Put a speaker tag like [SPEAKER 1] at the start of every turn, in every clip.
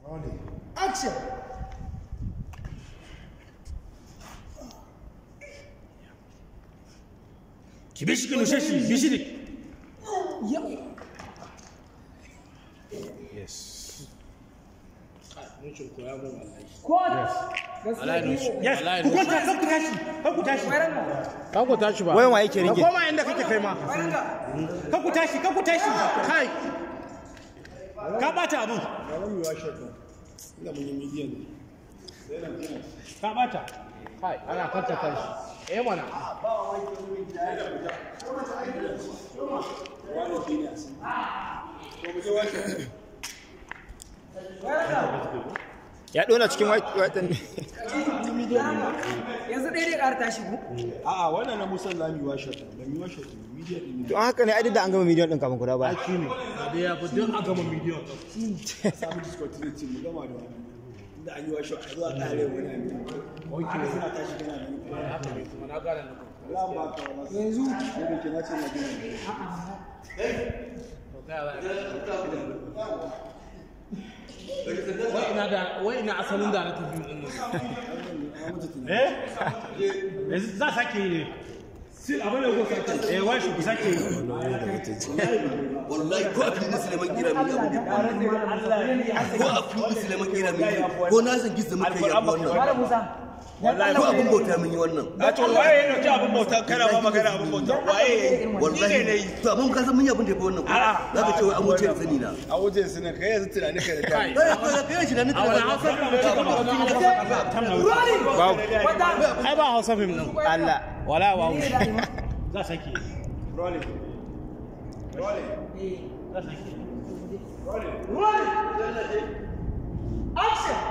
[SPEAKER 1] Action!
[SPEAKER 2] ki bi shi ki nushe shi bi shi ne
[SPEAKER 1] Yau!
[SPEAKER 2] yes
[SPEAKER 1] Court!
[SPEAKER 3] Wallahi
[SPEAKER 1] Gaskiya
[SPEAKER 3] nushi.
[SPEAKER 1] ne.
[SPEAKER 2] yes
[SPEAKER 3] Wallahi
[SPEAKER 2] ku kwanta kan ku tashi kan ku tashi
[SPEAKER 3] Kan ku tashi ba.
[SPEAKER 4] wayan wa yake
[SPEAKER 2] ka
[SPEAKER 4] rike
[SPEAKER 2] koma inda kake kai ma kan ku tashi kan ku tashi kai ka bata abun ka bata
[SPEAKER 3] Kai, ana kanta tashi. Eh mana.
[SPEAKER 4] ya dona cikin watan
[SPEAKER 1] Yanzu ɗaya dai ƙara tashi ku?
[SPEAKER 5] A'a wannan na Musa Lami washe ta, da mi washe ta, media din
[SPEAKER 4] to haka ne ai da an gama miliyan din kafin ku dawo ba
[SPEAKER 2] shi ne da ya fi duk a gama bidiyon
[SPEAKER 5] samu discontinuity mu gama da wannan. Inda an yi washe a zuwa kare wani ne. Haka suna tashi gana ne.
[SPEAKER 3] Na gane na.
[SPEAKER 5] Allah ba ka wani.
[SPEAKER 1] Yanzu.
[SPEAKER 5] Ko da ke na ce na gina.
[SPEAKER 3] To kai ba. Wai ina da wai ina asalin da na tafi din nan.
[SPEAKER 2] eh yanzu za sake yi ne sil abin da ku sake eh wai shi ku sake yi
[SPEAKER 6] wallahi ko a filin Suleiman Kira mun yi abu ko a filin Suleiman Kira mun yi ko na san gizda muka yi abu wannan
[SPEAKER 1] Malam Musa.
[SPEAKER 6] wallahi ko abun bauta mun yi wannan
[SPEAKER 5] A to waye ya dauki abin bauta kana ba magana abin bauta waye
[SPEAKER 6] wallahi to amma mun kasan mun yi abun da ya fi wannan ko za ka ce wai an wuce da sani na
[SPEAKER 5] a wajen su ne kai yanzu tunani ka da ta.
[SPEAKER 3] Kai.
[SPEAKER 6] kai ko da kai shi da nika
[SPEAKER 3] A wani hausa fim da kika ba wani
[SPEAKER 4] babu
[SPEAKER 3] Ai ba hausa fim din.
[SPEAKER 4] Allah
[SPEAKER 3] Wala wa.
[SPEAKER 2] za sake yi
[SPEAKER 5] Rolling. Rolling.
[SPEAKER 2] za sake yi
[SPEAKER 1] Action!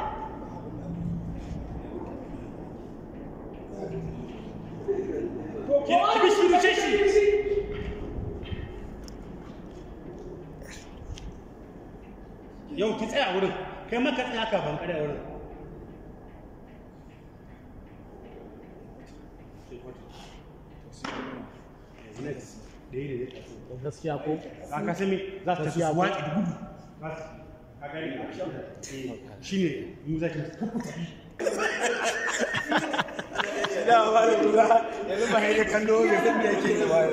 [SPEAKER 2] ki ki bi shi nushe shi yau ki tsaya wurin kai ma ka tsaya ka ban kare wurin
[SPEAKER 3] Gaskiya ko?
[SPEAKER 2] ka ka sami za ta su waƙi da gudu ka gani shi ne mu za ki kukuta
[SPEAKER 5] Da ba da lura yanzu ba haire kallo bai san me yake yi ba.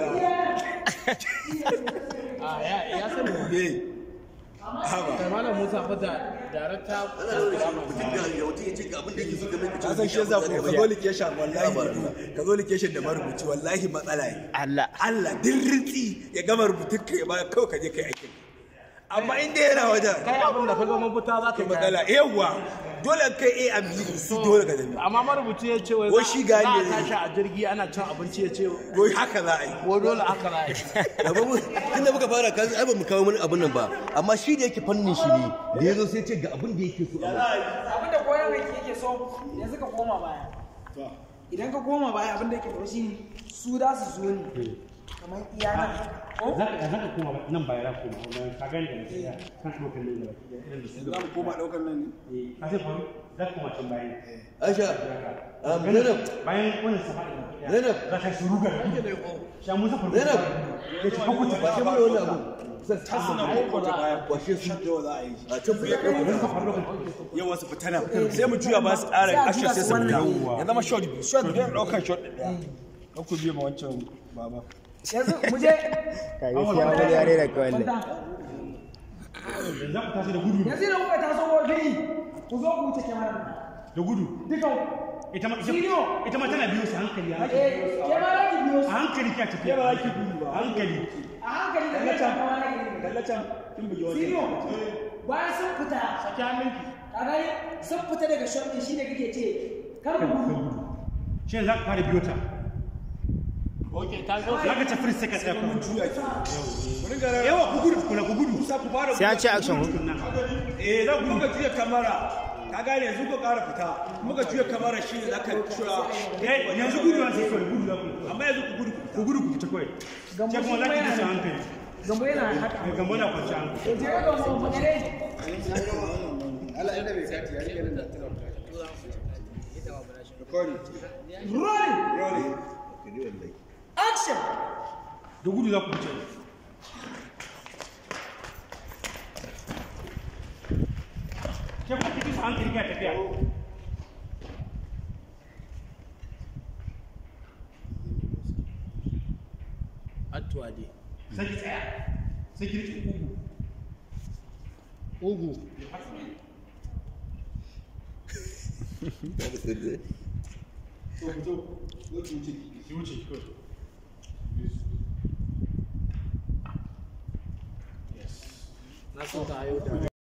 [SPEAKER 3] A ya ya sani.
[SPEAKER 5] Eh. Haba.
[SPEAKER 3] Kai malam Musa fa da darakta
[SPEAKER 6] mutum da ya wuce ya ce ga abin da yake so game ka ce
[SPEAKER 5] Ka san shi yasa ko ka zo location wallahi ka zo location da marubuci wallahi matsala ne.
[SPEAKER 4] Allah
[SPEAKER 5] Allah din ritsi ya gama rubutun ka ya ba kawai ka je kai aikin. Amma in dai yana wajen
[SPEAKER 3] kai abin da ka ga mafita za ka yi
[SPEAKER 5] matsala yawa dole kai A and B su dole ka zabi.
[SPEAKER 3] amma marubuci ya ce wai
[SPEAKER 5] Wai
[SPEAKER 3] za-
[SPEAKER 5] shi gani
[SPEAKER 3] za a
[SPEAKER 5] ne.
[SPEAKER 3] tashi a jirgi ana cin abinci ya ce
[SPEAKER 5] Wai haka za a yi.
[SPEAKER 3] ko dole haka na yi
[SPEAKER 6] da ba mu tunda muka fara kan ai ba mu kawo mana abun nan ba amma shi da yake fannin shi ne da yazo sai ya ce ga abin da yake so a
[SPEAKER 1] Abin da koyar mai yake so yanzu ka koma baya. Idan ka koma baya abin da yake faru shine su za su zo ne. Kamar iya nan. Ko?
[SPEAKER 2] za ka za ka koma nan baya za ka koma wannan ka gani da mutum ya kan ɗaukar nan da irin da su
[SPEAKER 5] Za mu koma ɗaukar nan ne?
[SPEAKER 2] eh ka sai faru za ka koma can bayan
[SPEAKER 6] Aisha um, Zainab
[SPEAKER 2] bayan wannan safari da kuɗi
[SPEAKER 6] Zainab.
[SPEAKER 2] za ka shi ruga da gudu sha musa faru
[SPEAKER 6] Zainab.
[SPEAKER 2] ya ci kukuta
[SPEAKER 6] ba shi mana wannan abu sai ta
[SPEAKER 5] Suna koko ta baya
[SPEAKER 6] washe su
[SPEAKER 5] yau za a yi.
[SPEAKER 6] a can fuka ɗaukar
[SPEAKER 5] Yau wasu fita nan sai mu juya ba su ƙara ashe sai su fita. Ya zama shot biyu. Shot biyu ɗaukar shot ɗaya. Kan ku biya ma wancan baba.
[SPEAKER 1] Yanzu mu je.
[SPEAKER 4] ka gaskiya wani yare da kawai
[SPEAKER 1] Kwanta.
[SPEAKER 2] za ku tashi da gudu
[SPEAKER 1] Yanzu idan kuka taso wajen ku zo ku wuce kyamarar.
[SPEAKER 2] da gudu
[SPEAKER 1] Dukan
[SPEAKER 2] ita ma
[SPEAKER 1] Sino.
[SPEAKER 2] ita ma tana biyo su hankali a hankali
[SPEAKER 1] eh kyamarar ki biyo
[SPEAKER 2] a
[SPEAKER 1] su.
[SPEAKER 2] hankali kya tafiya ba ki gudu ba hankali
[SPEAKER 1] A hankali da kai kyamarar ki biyo.
[SPEAKER 5] Kallacin kin bugi wancan.
[SPEAKER 1] Sino. Bayan sun fita.
[SPEAKER 2] saki hannunki
[SPEAKER 1] A gani sun fita daga shot din shine kake ce kar ku gudu.
[SPEAKER 2] shi za ka fara biyo ta
[SPEAKER 3] ok ta zo
[SPEAKER 2] za ka ci firist sai ka tsaya kuma
[SPEAKER 5] Juya ki. Ku ringa rarra-
[SPEAKER 2] yawa ku gudu kuna ku gudu
[SPEAKER 5] Sa ku fara
[SPEAKER 4] sai an ce action hudu
[SPEAKER 5] Eh, za ku muka juya kamara. Ka gane yanzu ku ƙara fita. Muka juya kamara shi ne za ka shura.
[SPEAKER 2] eh yanzu gudu na sai kawai gudu za ku
[SPEAKER 5] Amma yanzu ku gudu ku fita.
[SPEAKER 2] ku gudu ku fita kawai
[SPEAKER 1] Gambo
[SPEAKER 2] sai kuma
[SPEAKER 1] shi
[SPEAKER 2] za ki
[SPEAKER 1] kuma
[SPEAKER 2] bisa
[SPEAKER 1] yana-
[SPEAKER 2] hankali
[SPEAKER 1] Gambo yana haka.
[SPEAKER 2] mai gambo na kwanci hankali
[SPEAKER 1] Je ga gambo mu gare.
[SPEAKER 5] Recording.
[SPEAKER 1] Rolling.
[SPEAKER 5] Rolling.
[SPEAKER 1] Action.
[SPEAKER 2] da gudu za ku fice ke kuma kiki su hankali ga tafiya
[SPEAKER 3] Atuwa dai.
[SPEAKER 2] sai ki tsaya sai ki rike ugu
[SPEAKER 3] Ugu.
[SPEAKER 2] ki wuce ki wuce
[SPEAKER 3] Na so ta yau da